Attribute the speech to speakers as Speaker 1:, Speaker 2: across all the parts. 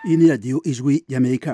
Speaker 1: iyi ni radiyo ijwi y'amerika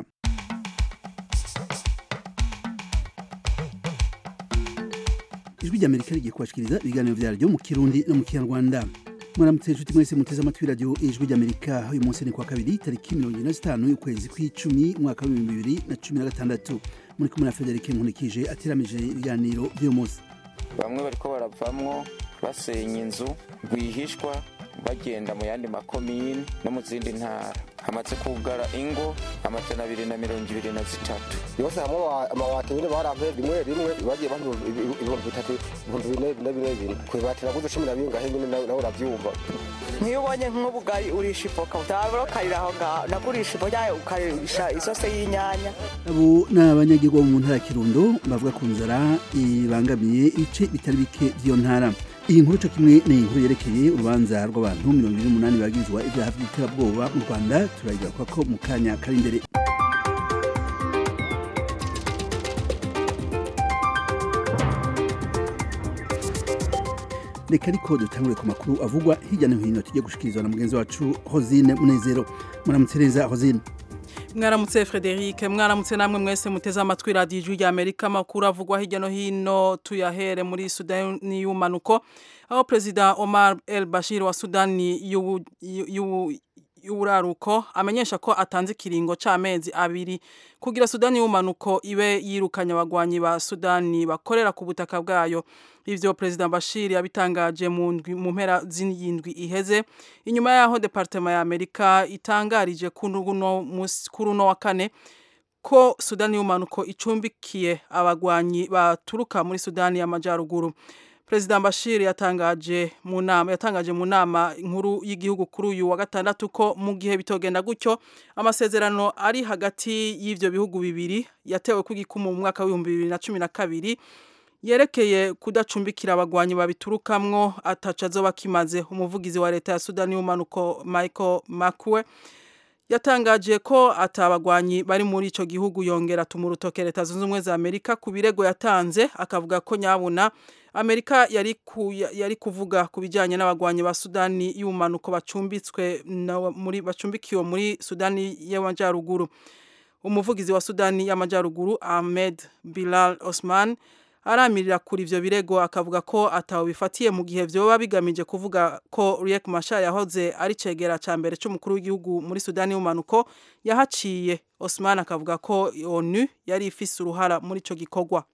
Speaker 1: ijwi ry'amerika rigiye kubashikiriza ibiganiro vyaryo mu kirundi no mu kinyarwanda mwaramutse inshuti mwese muteze amatwi radiyo ijwi ry'amerika uyu munsi ni kwa kabiri tariki mirongo ine na zitanu y'ukwezi kw'icumi umwaka w'ibihumbi bibiri na cumi na gatandatu muri kumwe na federike nkunikije ateramije ibiganiro vy'uyu munsi
Speaker 2: bamwe bariko baravamwo basenya inzu rwihishwa bagenda mu yandi makomini no mu zindi ntara hamaze kugara ingo amajana abiri na mirongo ibiri na zitatu
Speaker 3: yose hamwe amabati nyine barampe rimwe rimwe bagiye bampa ibihumbi bitatu ibihumbi bine bine bine bine kwibati naguze cumi na bingahe nyine nawe uravyumva
Speaker 4: nk'iyo ubonye nk'ubugari urisha ivoka utabura ukarira aho ngaho nagurisha ivoka yayo ukarisha isose y'inyanya
Speaker 1: abo ni abanyagihugu bo mu ntara ya kirundo bavuga ku nzara ibangamiye ibice bitari bike vy'iyo ntara iyi nkuru co kimwe ni inkuru yerekeye urubanza rw'abantu mirongo ibiri n'umunani bagirizwa ivyaha vy'iterabwoba mu rwanda turayigaruka ko mu kanya kari imbere reka ariko dutangure ku makuru avugwa hirya no hino tujye gushikirizwa na mugenzi wacu hosine munezero muramutse neza hosine
Speaker 5: mwaramutse frederic mwaramutse namwe mwese muteze amatwi radiyo ijwi rya amerika amakuru avugwa hirya no hino tuyahere muri sudani y'umanuko aho perezida omar el bashir wa sudani y'uburaruko amenyesha ko atanze ikiringo c'amezi abiri kugira sudani y'umanuko ibe yirukanye abagwanyi ba sudani bakorera ku butaka bwayo ivyo perezida bashir yabitangaje mu mpera z'indwi iheze inyuma yaho departema ya amerika itangarije kuri uno wa kane ko sudani y'umanuko icumbikiye abagwanyi baturuka muri sudani y'amajyaruguru perezida bashir yatangaje mu nama yatangaje mu nama nkuru y'igihugu kuri uyu wa gatandatu ko mu gihe bitogenda gutyo amasezerano ari hagati y'ivyo bihugu bibiri yatewe ku gikumu mu mwaka w'ibihumbi bibiri na cumi na kabiri yerekeye kudacumbikira abagwanyi babiturukamwo ataca azoba kimaze umuvugizi wa leta ya sudani y'umanuko michael makwe yatangaje ko atabagwanyi bari muri ico gihugu yongera atuma urutoke leta zunze ubumwe za amerika ku birego yatanze akavuga ko nyabuna amerika yari, ku, yari kuvuga ku bijyanye n'abagwanyi ba sudani y'ubumanuko bacumbitswe muri bacumbikiwe muri sudani y'amajyaruguru umuvugizi wa sudani y'amajyaruguru ahmed bilal osman aramirira kuri ivyo birego akavuga ko atawe bifatiye mu gihe vyoba bigamije kuvuga ko Riek Machar yahoze ari cegera ca mbere c'umukuru w'igihugu muri Sudani y'umanuko yahaciye Osman akavuga ko ONU yari ifise uruhara muri ico gikorwa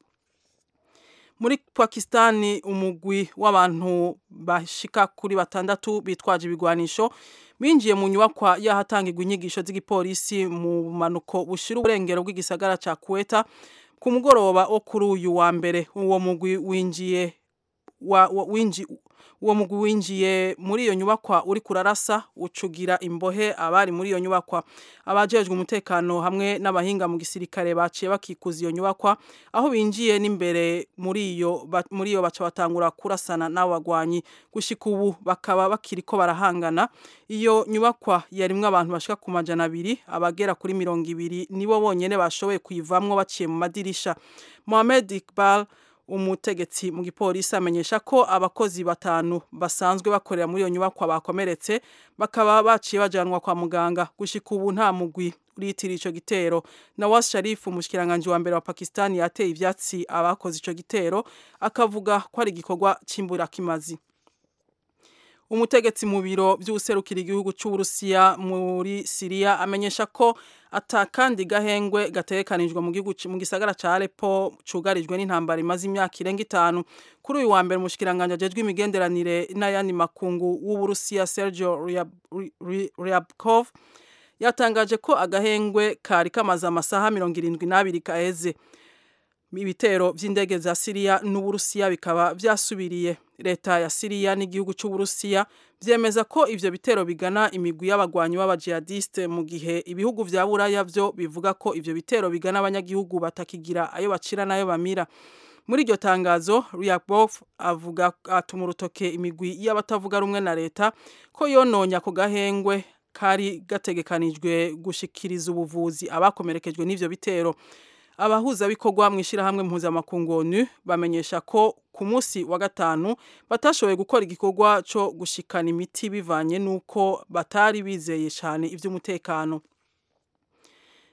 Speaker 5: muri Pakistani umugwi w'abantu bashika kuri batandatu bitwaje ibigwanisho binjiye mu nyubakwa yahatangirwa inyigisho z'igipolisi mu manuko bushira uburengero bw'igisagara ca Kuweta ku mugoroba wo kuri uyu wa mbere uwo mugwi winjiye winji uwo mugwi winjiye muri iyo nyubakwa uri kurarasa ucugira imbohe abari muri iyo nyubakwa abajejwe umutekano hamwe n'abahinga mu gisirikare baciye bakikuza iyo nyubakwa aho binjiye n'imbere muri iyo muri iyo baca batangura kurasana n'abo bagwanyi gushika ubu bakaba bakiriko barahangana iyo nyubakwa yarimwo abantu bashika ku majana abiri abagera kuri mirongo ibiri nibo bonyene bashoboye kuyivamwo baciye mu madirisha Mohamed Iqbal umutegetsi mu gipolisi amenyesha ko abakozi batanu basanzwe bakorera muri iyo nyubakwa bakomeretse bakaba baciye bajanwa kwa muganga gushika ubu nta mugwi uritira ico gitero Nawaz Sharif umushikiranganje wa mbere wa Pakistan yateye ivyatsi abakoze ico gitero akavuga ko ari igikorwa cimbura kimazi umutegetsi mu biro by'userukira igihugu cy'Uburusiya muri Syria amenyesha ko atakandi gahengwe gatekanijwe mu gihugu mu gisagara ca Aleppo cugarijwe n'intambara imaze imyaka irenga itanu kuri uyu wa mbere umushikiranganje ajejwe imigenderanire n'ayandi makungu w'Uburusiya Sergio Ryabkov yatangaje ko agahengwe kari kamaze amasaha mirongo irindwi n'abiri kaheze ibitero vy'indege za Syria n'Uburusiya bikaba vyasubiriye leta ya Syria n'igihugu c'Uburusiya vyemeza ko ivyo bitero bigana imigwi y'abagwanyi b'abajihadiste mu gihe ibihugu vya Buraya vyo bivuga ko ivyo bitero bigana abanyagihugu batakigira ayo bacira nayo bamira muri iryo tangazo Ryabkov avuga atuma urutoke imigwi y'abatavuga rumwe na leta ko yononya ku gahengwe kari gategekanijwe gushikiriza ubuvuzi abakomerekejwe n'ivyo bitero abahuzabikorwa mu ishyirahamwe mpuzamakungu onu bamenyesha ko ku munsi wa gatanu batashoboye gukora igikorwa cyo gushikana imiti bivanye n'uko batari bizeye cyane iby'umutekano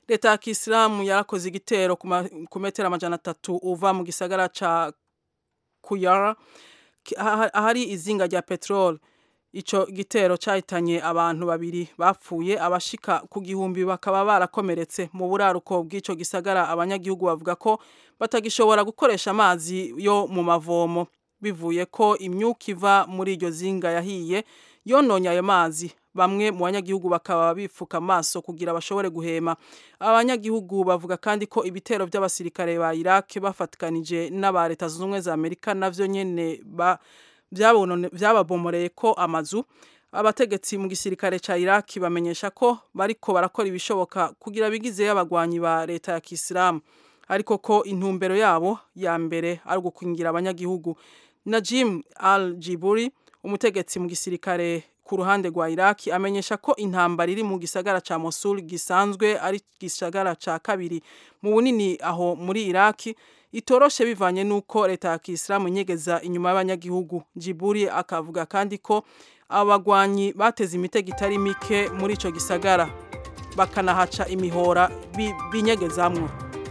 Speaker 5: leta ya kisilamu yarakoze igitero ku metero amajana atatu uva mu gisagara ca kuyara ahari izinga rya peteroli ico gitero cahitanye abantu babiri bapfuye abashika ku gihumbi bakaba barakomeretse mu buraruko bw'ico gisagara abanyagihugu bavuga ko batagishobora gukoresha amazi yo mu mavomo bivuye ko imyuka iva muri iryo zinga yahiye yononye ayo mazi bamwe mu banyagihugu bakaba bifuka amaso kugira bashobore guhema abanyagihugu bavuga kandi ko ibitero by'abasirikare ba Iraq bafatikanije n'aba leta zunze ubumwe za Amerika navyo nyene ba byababomoreye ko amazu abategetsi mu gisirikare ca Iraq bamenyesha ko bariko barakora ibishoboka kugira bigizeyo abagwanyi ba leta ya Kisilamu ariko ko intumbero yabo ya mbere ari ugukingira abanyagihugu Najim al-Jiburi umutegetsi mu gisirikare ku ruhande rwa Iraq amenyesha ko intambara iri mu gisagara ca Mosul gisanzwe ari gisagara ca kabiri mu bunini aho muri Iraq itoroshe bivanye nuko leta ya Kisilamu nyegeza inyuma y'abanyagihugu Jiburi akavuga kandi ko abagwanyi bateze imitego itari mike muri ico gisagara bakanahaca imihora binyegezamwo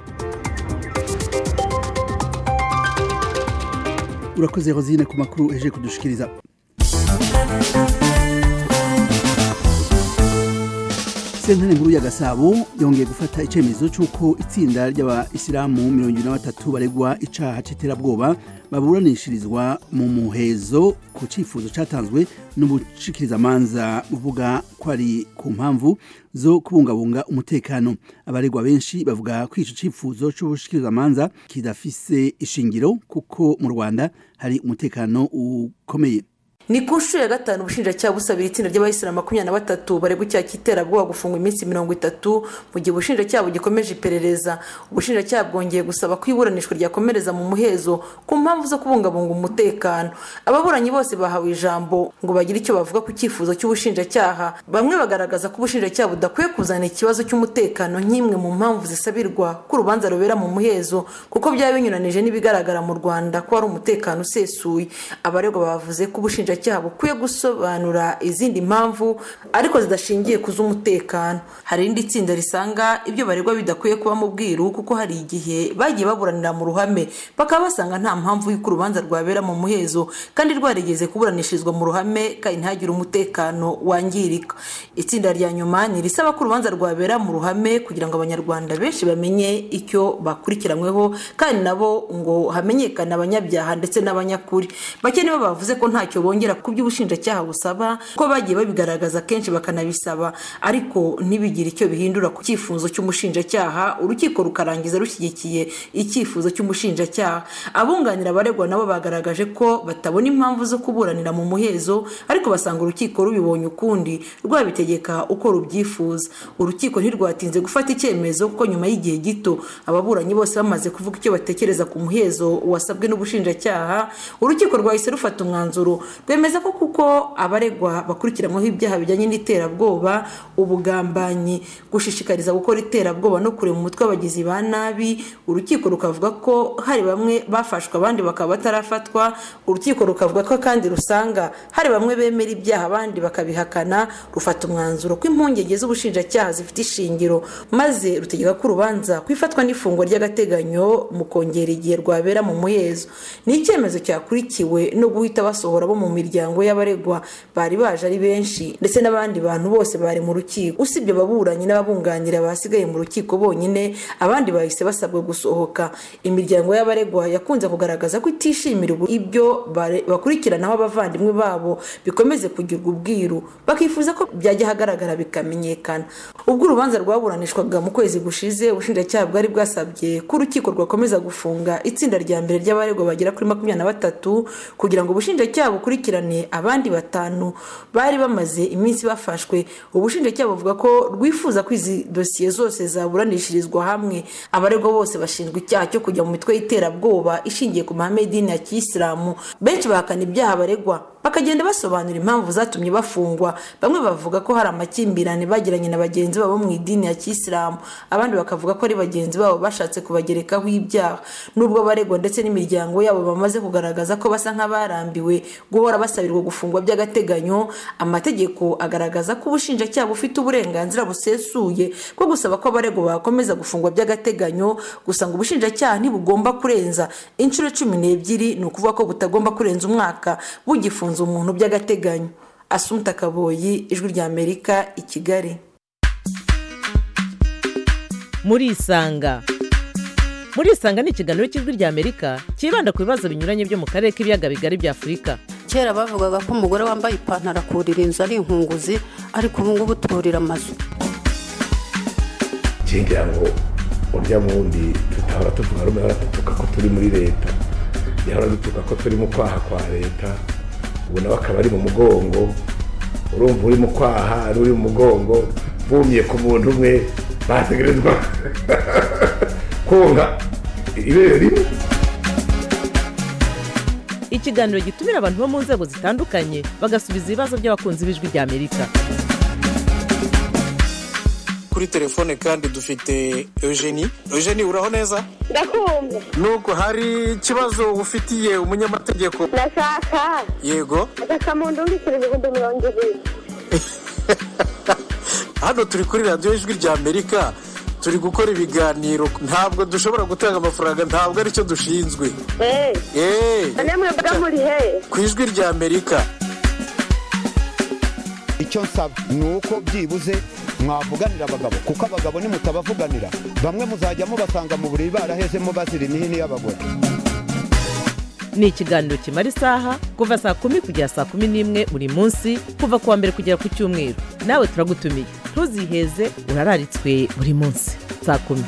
Speaker 1: urakoze Rosine ku makuru eje kudushikiriza sentare nkuru ya gasabo yongeye gufata icyemezo cy'uko itsinda ry'abayisilamu mirongo irindwi na batatu baregwa icaha c'iterabwoba baburanishirizwa mu muhezo ku cyifuzo cyatanzwe n'ubushikirizamanza uvuga ko ari ku mpamvu zo kubungabunga umutekano abaregwa benshi bavuga ko ico cyifuzo c'ubushikirizamanza kidafise ishingiro kuko mu rwanda hari umutekano ukomeye
Speaker 6: ni ku nshuro ya gatanu ubushinjacyaha busabira itsinda ry'abayisilamu makumyabiri na batatu baregwa icyaha cy'iterabwoba gufungwa iminsi mirongo itatu mu gihe ubushinjacyaha bugikomeje iperereza ubushinjacyaha bwongeye gusaba ko iburanishwa ryakomereza mu muhezo ku mpamvu zo kubungabunga umutekano ababuranyi bose bahawe ijambo ngo bagire icyo bavuga ku cyifuzo cy'ubushinjacyaha bamwe bagaragaza ko ubushinjacyaha budakwiye kuzana ikibazo cy'umutekano nk'imwe mu mpamvu zisabirwa ko urubanza rubera mu muhezo kuko byaba binyuranije n'ibigaragara mu rwanda ko hari umutekano usesuye abaregwa bavuze ko ubushinjacyaha ubushinjacyaha bukwiye gusobanura izindi mpamvu ariko zidashingiye ku z'umutekano hari irindi tsinda risanga ibyo baregwa bidakwiye kuba mu bwiru kuko hari igihe bagiye baburanira mu ruhame bakaba basanga nta mpamvu y'uko urubanza rwabera mu muhezo kandi rwarigeze kuburanishirizwa mu ruhame kandi ntihagire umutekano wangirika itsinda rya nyuma ni irisaba ko urubanza rwabera mu ruhame kugira ngo abanyarwanda benshi bamenye icyo bakurikiranyweho kandi nabo ngo hamenyekane abanyabyaha ndetse n'abanyakuri bake nibo bavuze ko ntacyo bongera ku by'ubushinjacyaha busaba ko bagiye babigaragaza kenshi bakanabisaba ariko ntibigire icyo bihindura ku cyifuzo cy'umushinjacyaha urukiko rukarangiza rushyigikiye icyifuzo cy'umushinjacyaha abunganira abaregwa nabo bagaragaje ko batabona impamvu zo kuburanira mu muhezo ariko basanga urukiko rubibonye ukundi rwabitegeka uko rubyifuza urukiko ntirwatinze gufata icyemezo kuko nyuma y'igihe gito ababuranyi bose bamaze kuvuga icyo batekereza ku muhezo wasabwe n'ubushinjacyaha urukiko rwahise rufata umwanzuro rwemeza ko kuko abaregwa bakurikiranyweho ibyaha bijyanye n'iterabwoba ubugambanyi gushishikariza gukora iterabwoba no kurema umutwe w'abagizi ba nabi urukiko rukavuga ko hari bamwe bafashwe abandi bakaba batarafatwa urukiko rukavuga ko kandi rusanga hari bamwe bemera ibyaha abandi bakabihakana rufata umwanzuro ko impungenge z'ubushinjacyaha zifite ishingiro maze rutegeka ko urubanza kwifatwa n'ifungwa ry'agateganyo mu kongera igihe rwabera mu muhezo ni icyemezo cyakurikiwe no guhita basohora bo mu miryango y'abaregwa bari baje ari benshi ndetse n'abandi bantu bose bari mu rukiko usibye ababuranyi n'ababunganira basigaye mu rukiko bonyine abandi bahise basabwa gusohoka imiryango y'abaregwa yakunze kugaragaza ko itishimira ibyo bakurikiranaho abavandimwe babo bikomeze kugirwa ubwiru bakifuza ko byajya ahagaragara bikamenyekana ubwo urubanza rwaburanishwaga mu kwezi gushize ubushinjacyaha bwari bwasabye ko urukiko rwakomeza gufunga itsinda rya mbere ry'abaregwa bagera kuri makumyabiri na batatu kugira ngo ubushinjacyaha bukurikirane abandi batanu bari bamaze iminsi bafashwe ubushinjacyaha buvuga ko rwifuza ko izi dosiye zose zaburanishirizwa hamwe abaregwa bose bashinjwa icyaha cyo kujya mu mitwe y'iterabwoba ishingiye ku mahame y'idini ya kiyisilamu benshi bahakana ibyaha baregwa bakagenda basobanura impamvu zatumye bafungwa bamwe bavuga ko hari amakimbirane bagiranye na bagenzi babo mu idini ya kisilamu abandi bakavuga ko ari bagenzi babo bashatse kubagerekaho ibyaha nubwo abaregwa ndetse n'imiryango yabo bamaze kugaragaza ko basa nk'abarambiwe guhora basabirwa gufungwa by'agateganyo amategeko agaragaza ko ubushinjacyaha bufite uburenganzira busesuye bwo gusaba ko abaregwa bakomeza gufungwa by'agateganyo gusa ngo ubushinjacyaha ntibugomba kurenza inshuro cumi n'ebyiri ni ukuvuga ko butagomba kurenza umwaka bugifunze umuntu by'agateganyo asumta kaboyi ijwi ry'amerika i kigali
Speaker 7: muri isanga muri isanga ni ikiganiro cy'ijwi ry'amerika cyibanda ku bibazo binyuranye byo mu karere k'ibiyaga bigari bya afurika
Speaker 8: kera bavugaga ko umugore wambaye ipantaro akurira inzu ari inkunguzi ariko ubu ngubu turira amazu
Speaker 9: ngira ngo urya wundi tutahora tuvuga rumwe ahora dutuka ko turi muri leta yahora dutuka ko turi mu kwaha kwa leta ubu nawe akaba ari mu mugongo urumva uri mu kwaha ari uri mu mugongo bumye ku muntu umwe bategerezwa konka ibere rimwe
Speaker 7: ikiganiro gitumira abantu bo mu nzego zitandukanye bagasubiza ibibazo by'abakunzi b'ijwi ry'amerika
Speaker 10: kuri telefone kandi dufite eugenie eugenie uraho neza
Speaker 11: ndakumva
Speaker 10: nuko hari ikibazo ufitiye umunyamategeko
Speaker 11: ndashaka
Speaker 10: yego
Speaker 11: agakamuntu mbikira ibihumbi mirongo ibiri
Speaker 10: hano turi kuri radiyo ijwi ry'amerika turi gukora ibiganiro ntabwo dushobora gutanga amafaranga ntabwo aricyo dushinzwe
Speaker 11: eee namwe mbaga muri he
Speaker 10: ku ijwi ry'amerika
Speaker 12: icyo nsaba ni uko byibuze mwavuganira abagabo kuko abagabo nimutabavuganira bamwe muzajya mubasanga mu buriri barahezemo bazira imihini y'abagore
Speaker 7: ni ikiganiro kimara isaha kuva saa kumi kugera saa kumi n'imwe buri munsi kuva ku wa mbere kugera ku cyumweru nawe turagutumiye ntuziheze urararitswe buri munsi saa kumi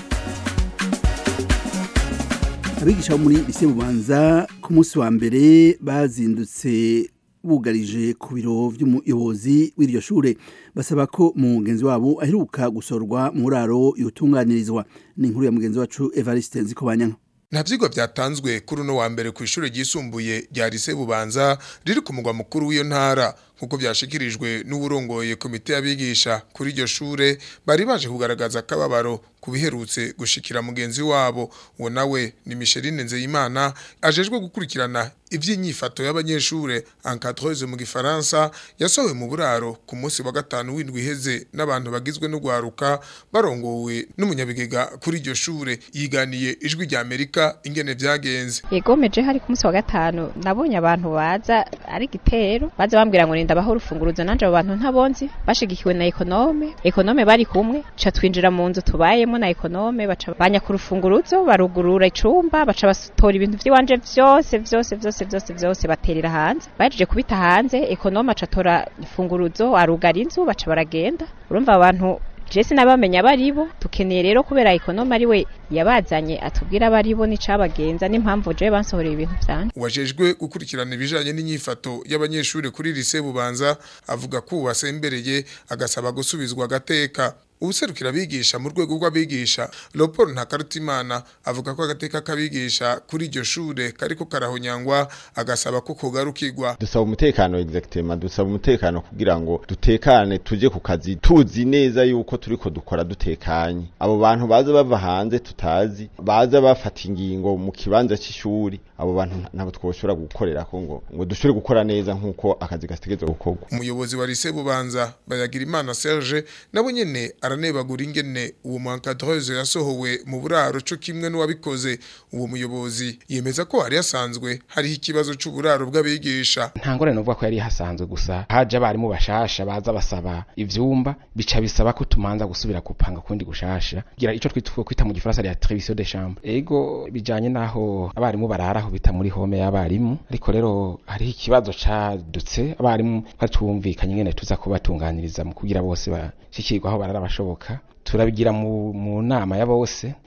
Speaker 1: abigisha bo muri lise bubanza ku munsi wa mbere bazindutse bugarije ku biro by'umuyobozi w'iryo shure basaba ko mugenzi wabo aheruka gusorwa mu raro yotunganirizwa ni inkuru ya mugenzi wacu Evariste Nzikobanyanka
Speaker 13: nta byigwa byatanzwe kuri uno wa mbere ku ishuri ryisumbuye rya lise bubanza riri ku mugwa mukuru w'iyo ntara nk'uko byashikirijwe n'uburongoye komite y'abigisha kuri iryo shure bari baje kugaragaza akababaro ku biherutse gushikira mugenzi wabo uwo nawe ni Micheline Nzeyimana ajejwe gukurikirana iby'inyifato y'abanyeshure encadreuse mu gifaransa yasohowe mu buraro ku munsi wa gatanu w'indwi iheze n'abantu bagizwe n'ugwaruka barongowe n'umunyabigega kuri iryo shure yiganiye ijwi rya Amerika ingene vyagenze
Speaker 14: yegomeje hari ku munsi wa gatanu nabonye abantu baza ari gitero baza bambwira ngo ndabaho urufunguruzo nanje abo bantu ntabonzi bashigikiwe na ekonome ekonome bari kumwe ca twinjira mu nzu tubayemo na ekonome baca banya ku rufunguruzo barugurura icumba baca batora ibintu vy'iwanje vyose vyose vyose vyose vyose baterera hanze bahejeje kubita hanze ekonome aca atora ifunguruzo arugara inzu baca baragenda urumva abantu jesi nabamenya baribo tukeneye rero kubera ekonome ari we yabazanye atubwira abaribo n'icabagenza n'impamvu jewe bansohoreye ibintu vyanje
Speaker 13: wajejwe gukurikirana ibijanye n'inyifato y'abanyeshuri kuri lise bubanza avuga ko uwasembereye agasaba gusubizwa agateka ubuserukira abigisha mu rwego rw'abigisha Leopold Ntakarutimana avuga ko agateka k'abigisha kuri iryo shure kariko karahonyangwa agasaba ko kogarukirwa
Speaker 15: dusaba umutekano exactement dusaba umutekano kugira ngo dutekane tuje ku kazi tuzi neza yuko turiko dukora dutekanye abo bantu baza bava hanze tutazi baza bafata ingingo mu kibanza c'ishuri abo bantu ntabwo twoshobora gukorera ko ngo ngo dushobore gukora neza nk'uko akazi gategerezwa gukorwa
Speaker 13: umuyobozi wa lise bubanza bayagira imana Serge nabo nyene aranebagura ingene uwo muhankadreuse yasohowe mu buraro co kimwe n'uwabikoze uwo muyobozi yemeza ko hari hasanzwe hariho ikibazo c'uburaro bw'abigisha
Speaker 16: nta ngorane uvuga ko yari hasanzwe gusa haje abarimu bashasha baza basaba ivyumba bica bisaba ko tumanza gusubira gupanga kundi gushasha gira ico twitwa kwita mu gifaransa ya trevision de chambre ego bijanye naho abarimu barara aho bita muri home y'abarimu ariko rero hariho ikibazo cadutse abarimu batumvikanye ingene tuza kubatunganiriza mu kugira bose bashikirwa aho barara bashoboka turabigira mu, mu nama ya bose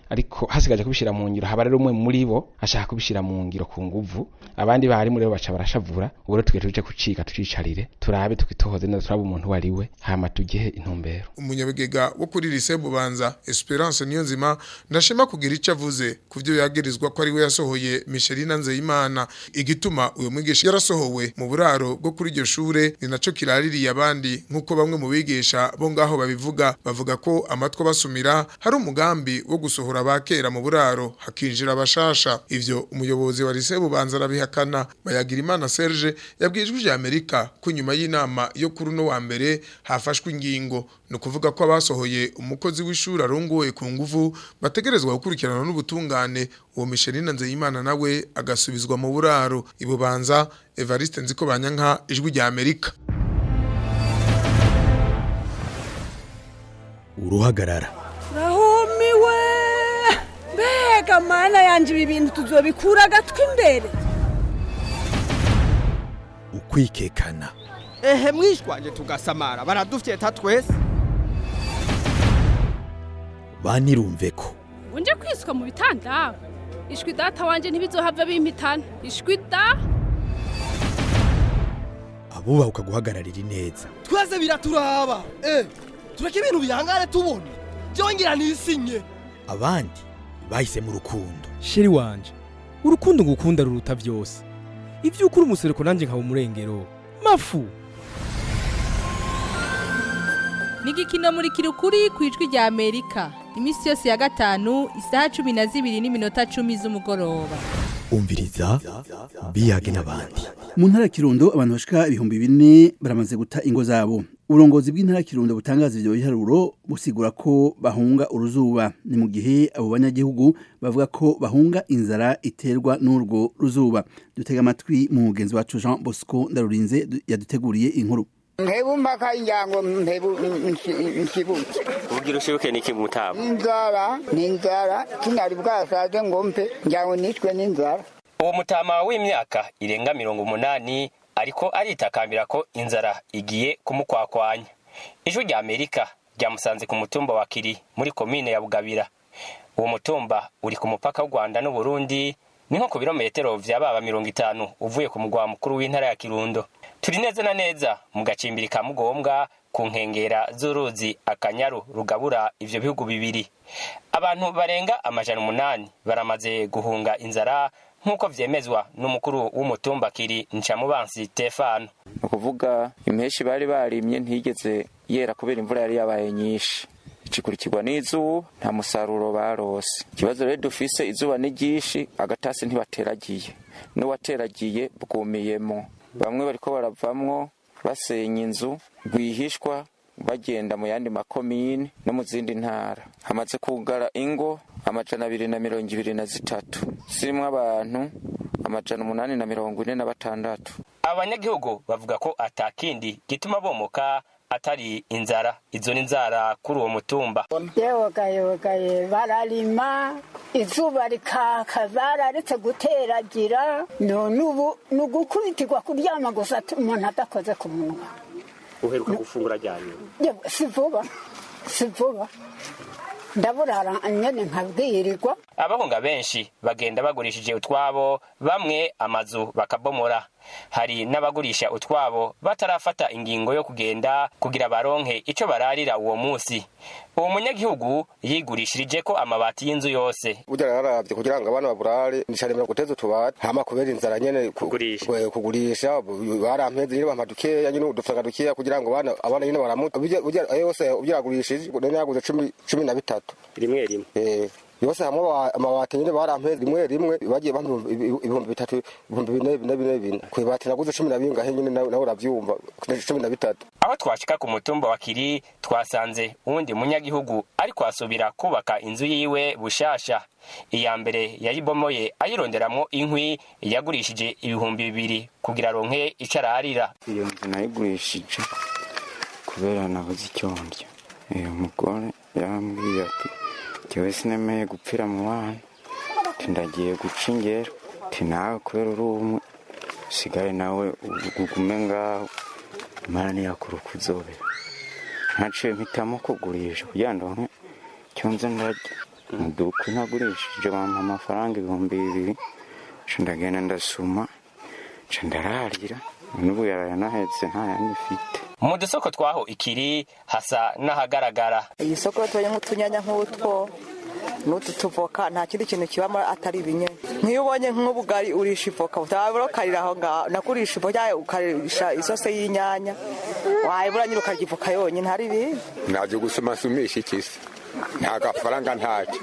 Speaker 16: ariko hasigaje kubishira mu ngiro haba rero umwe muri bo ashaka kubishira mu ngiro ku nguvu abandi barimu rero baca barashavura ubu rero tugiye tuje kucika tucicarire turabe tukitohoze neza turabe umuntu wari we hama tugihe intumbero
Speaker 13: umunyabigega wo kuri lise bubanza Esperance Niyonzima ndashima kugira ico avuze kuvyo yagirizwa ko ari we yasohoye Michelina Nzeyimana igituma uyo mwigisha yarasohowe mu buraro bwo kuri iryo shure ni naco kiraririye abandi nkuko bamwe mu bigisha bo ngaho babivuga bavuga ko amatwa basumira hari umugambi wo gusohora abakera mu buraro hakinjira abashasha ivyo umuyobozi wa lise bubanza arabihakana bayagira imana Serge yabwijwe ijya Amerika ko nyuma y'inama yo kuri no wa mbere hafashwe ingingo no kuvuga ko abasohoye umukozi w'ishuri arongoye ku nguvu bategerezwa gukurikirana n'ubutungane uwo Michelina Nzeyimana nawe agasubizwa mu buraro ibubanza Evariste Nziko Banyanka ijwi rya Amerika
Speaker 17: uruhagarara
Speaker 18: rahumiwe mbega mana yanje ibi bintu tuzobikura agatwi imbere
Speaker 17: ukwikekana
Speaker 19: ehe mwishwanje tugasamara baradufyeta twese
Speaker 17: banirumve ko
Speaker 20: unje kwiswa mu bitanda ishwi data wanje ntibizohava bimpitana ishwi da
Speaker 17: abubaha guhagararira ineza
Speaker 19: twese biraturaba eh tureke ibintu bihangane tubona byongera nisinye
Speaker 17: abandi bahise mu rukundo
Speaker 21: sheri wanje urukundo ngukunda ruruta byose ibyo ukuri umusereko nanjye nkaba umurengero mafu
Speaker 22: ni igikino muri kirukuri ku ijwi rya amerika iminsi yose ya gatanu isaha cumi na zibiri n'iminota cumi z'umugoroba
Speaker 17: umviriza biyage n'abandi
Speaker 1: mu ntara ya kirundo abantu bashika ibihumbi bine baramaze guta ingo zabo uburongozi bw'intara ya kirundo butangaza ivyo biharuro busigura ko bahunga uruzuba ni mu gihe abo banyagihugu bavuga ko bahunga inzara iterwa n'urwo ruzuba dutega amatwi mu mugenzi wacu jean bosco ndarurinze yaduteguriye inkuru
Speaker 23: ntebu mpaka injango ntebu nkibuke
Speaker 24: ubugira ushibuke niki mutaba
Speaker 23: inzara ni inzara sinari bwasaze ngo mpe njango nitwe n'inzara
Speaker 24: uwo mutama w'imyaka irenga mirongo umunani ariko aritakambira ko inzara igiye kumukwakwanya ijwi rya amerika ryamusanze ku mutumba wa kiri muri komine ya bugabira uwo mutumba uri ku mupaka w'u rwanda n'uburundi ni nko ku birometero vya baba mirongo itanu uvuye ku mugwa mukuru w'intara ya kirundo turi neza na neza mu gacimbiri ka mugombwa ku nkengera z'uruzi akanyaru rugabura ivyo bihugu bibiri abantu barenga amajana umunani baramaze guhunga inzara nk'uko vyemezwa n'umukuru w'umutumba kiri ncamubansi stefano
Speaker 2: ni ukuvuga impeshi bari barimye ntigeze yera kubera imvura yari yabaye nyinshi ikurikirwa n'izuba nta musaruro barose ikibazo rero dufise izuba ni ryinshi agatasi ntibateragiye n'uwateragiye bwumiyemo bamwe bariko baravamwo basenya inzu rwihishwa bagenda mu yandi makomine no mu zindi ntara hamaze kugara ingo amajana abiri na mirongo ibiri na zitatu zirimwo abantu amajana umunani na mirongo ine na batandatu
Speaker 24: abanyagihugu bavuga ko atakindi gituma bomoka atari inzara izo ni inzara kuri uwo mutumba
Speaker 23: yewogayewogaye bararima izuba rikaka bararetse guteragira none ubu ni ugukubitirwa kuryama gusa umuntu adakoze ku munwa
Speaker 24: uheruka gufungura ryanyuma
Speaker 23: si vuba si vuba ndaburara nyene nkabwirirwa
Speaker 24: abahunga benshi bagenda bagurishije utwabo bamwe amazu bakabomora hari n'abagurisha utwabo batarafata ingingo yo kugenda kugira baronke ico bararira uwo musi uwo munyagihugu yigurishirije ko amabati y'inzu yose
Speaker 3: burya yararavye kugira ngo abana baburare nicaremera guteza utubati hama kubera inzara nyene
Speaker 24: kugurisha
Speaker 3: kugurisha barampeze nyene bampa dukeya nyene udufaranga dukeya kugira ngo abana abana nyene baramuta burya ayo yose ubyagurishije none yaguze cumi cumi na bitatu
Speaker 24: rimwe rimwe
Speaker 3: yose hamwe amabati nyine barampeze rimwe rimwe bagiye bampa ibihumbi bitatu ibihumbi bine bine bine bine kwibati naguze cumi na bingahe nyine nawe uravyumva cumi na bitatu
Speaker 24: aho twashika ku mutumba wa kiri twasanze uwundi munyagihugu ariko asubira kubaka inzu yiwe bushasha iya mbere yayibomoye ayironderamwo inkwi yagurishije ibihumbi bibiri kugira aronke ico ararira
Speaker 2: iyo nzu nayigurishije kubera nabuze icyo ndya uyu mugore yarambwiye ati jyewe sinemeye gupfira mu bana ndagiye guca ingero ti nawe kubera uri umwe usigare nawe ugume ngaho imana ntiyakura uko uzobera ntaciye mpitamo kugurisha kugira ngo icyo nze ndarya dukwi nagurishije bampa amafaranga ibihumbi bibiri nca ndagenda ndasuma nca ndararira n'ubu yarayanahetse nta yandi mfite
Speaker 24: mu dusoko twaho ikiri hasa n'ahagaragara
Speaker 4: iyi soko tubonye nk'utunyanya nk'utwo n'utu tuvoka nta kindi kintu kibamo atari ibinyene nk'iyo ubonye nk'ubugari urisha ivoka utabura ukarira aho ngaho nakurisha ivoka cyangwa ukarisha isose y'inyanya wayibura nyine ukarya ivoka yonyine hari ibindi
Speaker 5: naje gusoma sumisha ikisi nta gafaranga ntacyo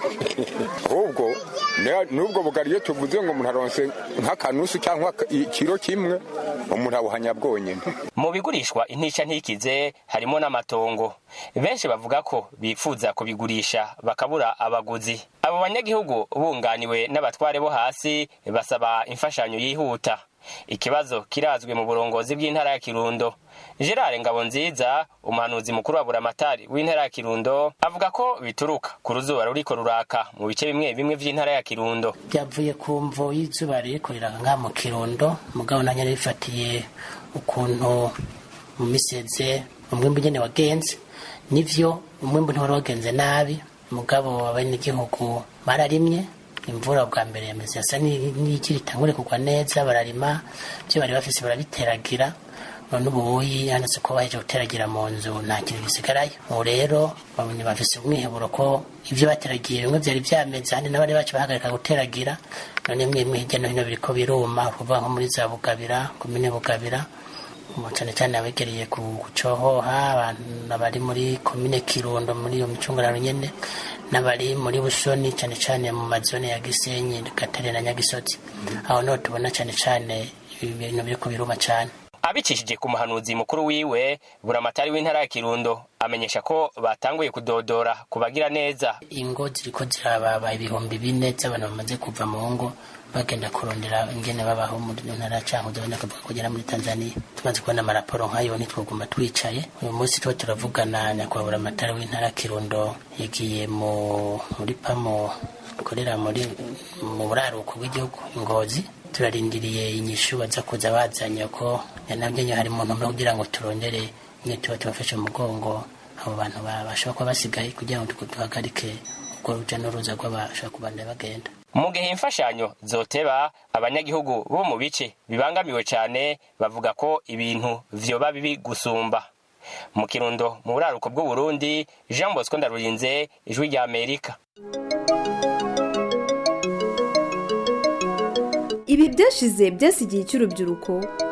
Speaker 5: ahubwo ne- n'ubwo bugari iyo tuvuze ngo umuntu aronse nk'akanusu cyangwa ikiro kimwe umuntu abuhanya bwonyine
Speaker 24: mu bigurishwa intica ntikize harimo n'amatongo benshi bavuga ko bifuza kubigurisha bakabura abaguzi abo banyagihugu bunganiwe n'abatware bo hasi basaba imfashanyo yihuta ikibazo kirazwi mu burongozi bw'intara ya kirundo gerard ngabonziza umuhanuzi mukuru wa buramatari w'intara ya kirundo avuga ko bituruka ku ruzuba ruriko ruraka mu bice bimwe bimwe vy'intara ya kirundo
Speaker 6: byavuye ku mvo y'izuba riri kuriraga ngaha mu kirundo mugabo nanjye narifatiye ukuntu mu miseze umwimbu nyine wagenze nivyo umwimbu ntiwari wagenze nabi mugabo abenegihugu bararimye imvura bwa mbere yameze yasa n'ikiri itangure kugwa neza bararima ibyo bari bafise barabiteragira none ubuyi yanditse ko baheje guteragira mu nzu nta kintu gisigarayo ubu rero babonye bafise umwiheburo ko ibyo bateragiye bimwe byari byameze ahandi n'abari bacu bahagarika guteragira none mwe mwe hirya no hino biriko biruma kuvuga nko muri za bugabira komine bugabira ubu cyane cyane abegereye ku gucohoha abantu bari muri komine kirundo muri iyo micungararo nyene n'abari muri busoni cyane cyane mu mazone ya gisenyi gatare na nyagisozi aho niho tubona cyane cyane ibintu biriko biruma cyane
Speaker 24: abicishije ku muhanuzi mukuru wiwe buramatari w'intara ya kirundo amenyesha ko batanguye kudodora kubagira neza
Speaker 6: ingo ziriko zirababa ibihumbi bine by'abantu bamaze kuva mu ngo bagenda kurondera ingene babaho muri ntara canke ubona kavuga kugera muri Tanzania tumaze kubona amaraporo nk'ayo ntitwoguma twicaye uyu munsi tuba turavugana nyakubahwa buramatari w'intara ya kirundo yagiye mu muri pamo ikorera muri mu buraruko bw'igihugu ingozi turarindiriye inyishu baza kuza bazanye ko yanabyo hari mu ntumbero kugira ngo turondere nyine tuba tubafashe mu mugongo abo bantu bashobora kuba basigaye kugira ngo duhagarike ubwo ruja n'uruza rw'abashobora kubanda bagenda
Speaker 24: mu gihe imfashanyo zoteba abanyagihugu bo mu bice bibangamiwe cyane bavuga ko ibintu vyoba bibi gusumba mu kirundo mu buraruko bw'uburundi jean bosco ndarurinze ijwi rya amerika
Speaker 8: ibi byashize byasigiye cy'urubyiruko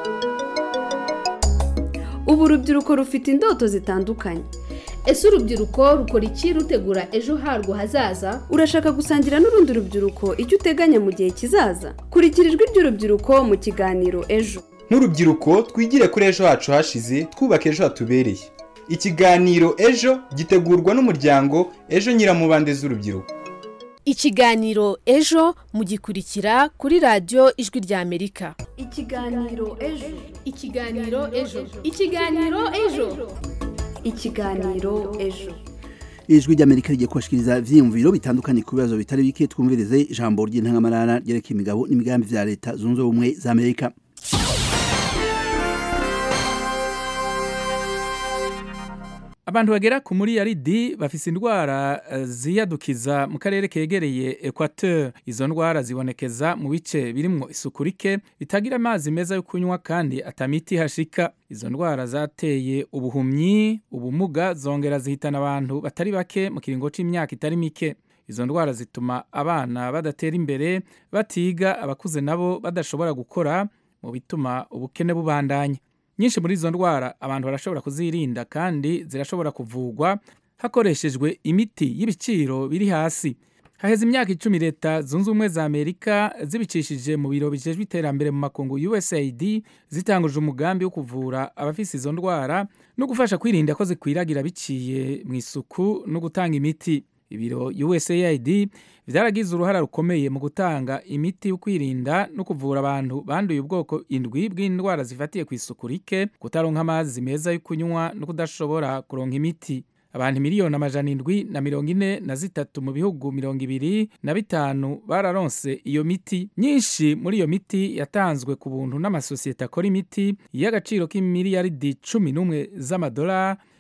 Speaker 8: ubu urubyiruko rufite indoto zitandukanye
Speaker 25: ese urubyiruko rukora iki rutegura ejo harwo hazaza
Speaker 8: urashaka gusangira n'urundi rubyiruko icyo uteganya mu gihe kizaza kurikira ijwi ry'urubyiruko mu kiganiro ejo
Speaker 26: nk'urubyiruko twigire kuri ejo hacu hashize twubaka ejo hatubereye ikiganiro ejo gitegurwa n'umuryango ejo nyiramubande z'urubyiruko
Speaker 25: ikiganiro ejo mugikurikira kuri radiyo ijwi rya amerika
Speaker 8: ikiganiro ejo
Speaker 25: ikiganiro ejo ikiganiro ejo
Speaker 8: ikiganiro ejo
Speaker 1: ijwi ry'amerika rigiye kubashikiriza ivyiyumviro bitandukanye ku bibazo bitari bike twumvirize ijambo ry'intangamarara ryerekeye imigabo n'imigambi vya leta zunze ubumwe za amerika
Speaker 27: abantu bagera ku muri yaridi bafise indwara uh, ziyadukiza mu karere kegereye Equateur izo ndwara zibonekeza mu bice birimwo isuku rike bitagira amazi meza yo kunywa kandi atamiti hashika izo ndwara zateye ubuhumyi ubumuga zongera zihitana abantu batari bake mu kiringo c'imyaka itari mike izo ndwara zituma abana badatera imbere batiga abakuze nabo badashobora gukora mu bituma ubukene bubandanya nyinshi muri izo ndwara abantu barashobora kuzirinda kandi zirashobora kuvugwa hakoreshejwe imiti y'ibiciro biri hasi haheze imyaka icumi leta zunze ubumwe za amerika zibicishije mu biro bijejwe iterambere mu makungu usaid zitanguje umugambi wo kuvura abafise izo ndwara no gufasha kwirinda ko zikwiragira biciye mu isuku no gutanga imiti ibiro usaid vyaragize uruhara rukomeye mu gutanga imiti yo kwirinda no kuvura abantu banduye ubwoko indwi bw'indwara zifatiye ku isuku rike kutaronka amazi meza yo kunywa no kudashobora kuronka imiti abantu miliyoni amajana indwi na mirongo ine na zitatu mu bihugu mirongo ibiri na bitanu bararonse iyo miti nyinshi muri iyo miti yatanzwe ku buntu n'amasosiyete akora imiti y'agaciro k'imiliyaridi cumi n'umwe z'amadolari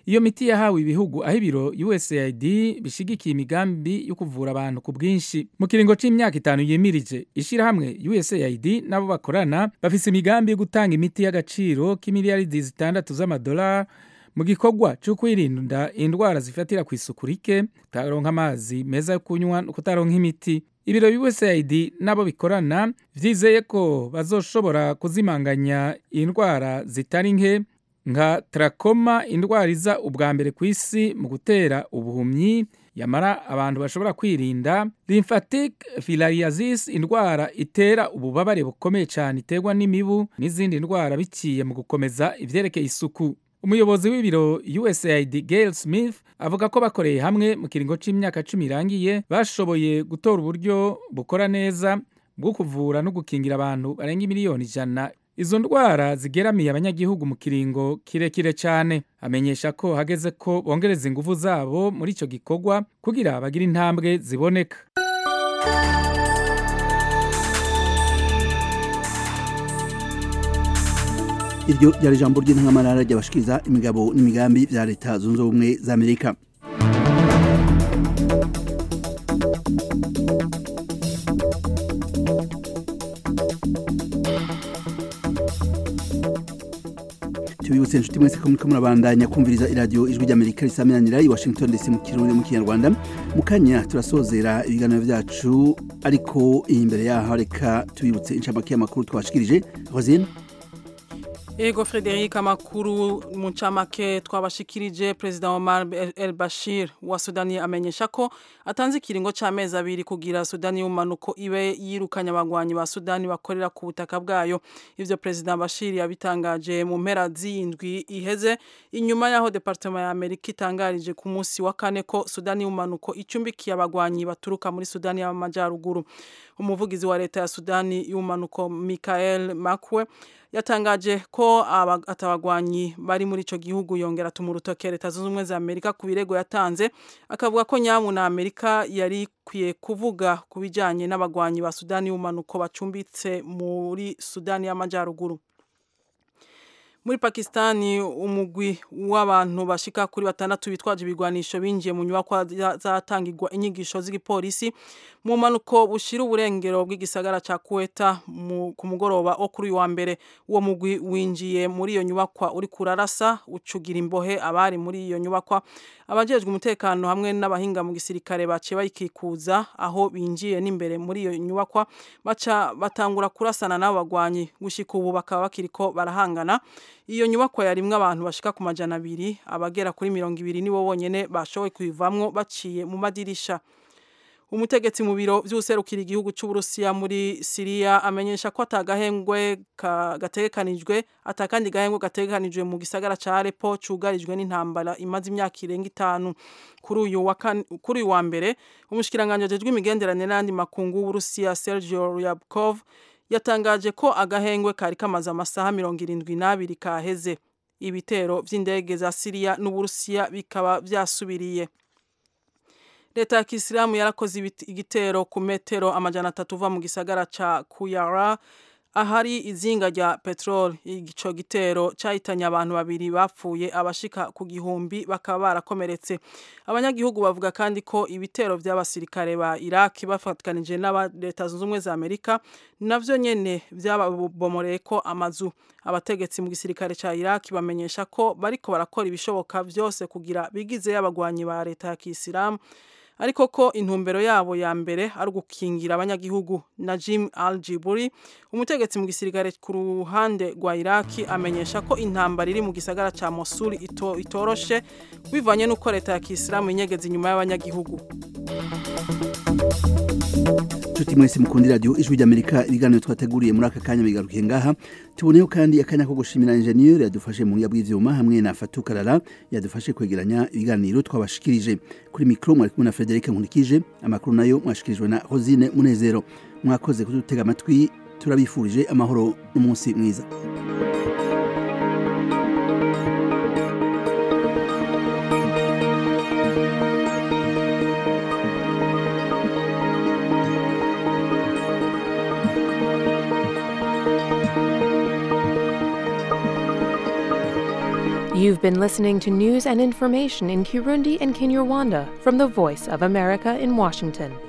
Speaker 27: iyo miti yahawe ibihugu aho ibiro USAID bishigikiye imigambi yo kuvura abantu ku bwinshi mu kiringo c'imyaka itanu yimirije ishirahamwe USAID nabo bakorana bafise imigambi yo gutanga imiti y'agaciro k'imiliyaridi zitandatu z'amadolari mu gikorwa cyo kwirinda indwara zifatira ku isuku rike kutaronka amazi meza yo kunywa no kutaronka imiti ibiro USAID nabo bikorana vyizeye ko bazoshobora kuzimanganya indwara zitari nke nka trakoma indwara iza ubwa mbere ku isi mu gutera ubuhumyi yamara abantu bashobora kwirinda lymphatic filariasis indwara itera ububabare bukomeye cyane iterwa n'imibu n'izindi ndwara biciye mu gukomeza ivyerekeye isuku umuyobozi w'ibiro USAID Gail Smith avuga ko bakoreye hamwe mu kiringo c'imyaka cumi irangiye bashoboye gutora uburyo bukora neza bwo kuvura no gukingira abantu barenga miliyoni ijana izo ndwara zigeramiye abanyagihugu mu kiringo kirekire cyane amenyesha ko hageze ko bongereza ingufu zabo muri ico gikorwa kugira bagire intambwe ziboneka
Speaker 1: iryo ryari ijambo ry'intangamarara ryabashikiriza imigabo n'imigambi bya leta zunze ubumwe za amerika tubibutse inshuti mwese ko muriko murabandanya kumviriza iradiyo ijwi ry'amerika risamiranira i washington dc mu kirundi mu kinyarwanda mu kanya turasozera ibiganiro vyacu ariko imbere yaho reka tubibutse incamake y'amakuru twashikirije rosine
Speaker 7: Ego Frederic amakuru mu ncamake twabashikirije President Omar El Bashir wa Sudani amenyesha ko atanze ikiringo c'amezi abiri kugira Sudani y'umanuko ibe yirukanye abagwanyi ba Sudani bakorera ku butaka bwayo ivyo President Bashir yabitangaje mu mpera z'indwi iheze inyuma yaho Departement ya Amerika itangarije ku munsi wa kane ko Sudani y'umanuko icumbikiye abagwanyi baturuka muri Sudani y'amajyaruguru umuvugizi wa leta ya Sudani y'umanuko Michael Makwe yatangaje ko atabagwanyi bari muri ico gihugu yongera atuma urutoke leta zunze ubumwe za amerika ku birego yatanze akavuga ko nyamu na amerika yari ikwiye kuvuga ku bijanye n'abagwanyi ba sudani y'umanuko bacumbitse muri sudani y'amajyaruguru muri pakistani umugwi w'abantu bashika kuri batandatu bitwaje ibigwanisho binjiye mu nyubakwa zatangirwa inyigisho z'igipolisi mu mpanuko bushira uburengero bw'igisagara ca kuweta ku mugoroba wo kuri uyu wa mbere uwo mugwi winjiye muri iyo nyubakwa uri kurarasa ucugira imbohe abari muri iyo nyubakwa abajejwe umutekano hamwe n'abahinga mu gisirikare baciye bayikikuza aho binjiye n'imbere muri iyo nyubakwa baca batangura kurasana n'abo bagwanyi gushika ubu bakaba bakiriko barahangana iyo nyubakwa yarimwo abantu bashika ku majana abiri abagera kuri mirongo ibiri nibo bonyene bashoboye kuyivamwo baciye mu madirisha umutegetsi mu biro vy'userukira igihugu c'Uburusiya muri Syria amenyesha ko atagahengwe gategekanijwe atakandi gahengwe gategekanijwe mu gisagara ca Aleppo cugarijwe n'intambara imaze imyaka irenga itanu kuri uyu wa kuri uyu wa mbere umushikiranganje ajejwe imigenderanire n'andi makungu w'Uburusiya Sergio Ryabkov yatangaje ko agahengwe kari kamaze amasaha mirongo irindwi n'abiri kaheze ibitero vy'indege za Syria n'Uburusiya bikaba vyasubiriye leta ya kisilamu yarakoze igitero ku metero amajana atatu uva mu gisagara ca kuyara ahari izinga rya peteroli ico gitero cahitanye abantu babiri bapfuye abashika ku gihumbi bakaba barakomeretse abanyagihugu bavuga kandi ko ibitero vy'abasirikare ba Iraki bafatikanije n'aba leta zunze ubumwe za Amerika navyo nyene vyababomoreye ko amazu abategetsi mu gisirikare ca Iraki bamenyesha ko bariko barakora ibishoboka vyose kugira bigize y'abagwanyi ba leta ya Kisilamu ariko ko intumbero yabo ya mbere ari ugukingira abanyagihugu Najim al-Jiburi umutegetsi mu gisirikare ku ruhande rwa Iraki amenyesha ko intambara iri mu gisagara ca Mosul ito, itoroshe bivanye n'uko leta ya Kisilamu inyegeza inyuma y'abanyagihugu
Speaker 1: Chuti mwese mukundi radio ijwi ry'Amerika ibiganiro twateguriye muri aka kanya bigarukiye ngaha tuboneyeho kandi akanya ko gushimira ingenieur yadufashe mu ngabwi bw'ivyuma hamwe na Fatou Karara yadufashe kwegeranya ibiganiro twabashikirije kuri micro mwari kumwe na Frederic Nkulikije amakuru nayo mwashikirijwe na Rosine Munezero mwakoze kudutega amatwi turabifurije amahoro n'umunsi mwiza
Speaker 22: iyi
Speaker 9: You've been listening to news and information in Kirundi and Kinyarwanda from the Voice of America in Washington.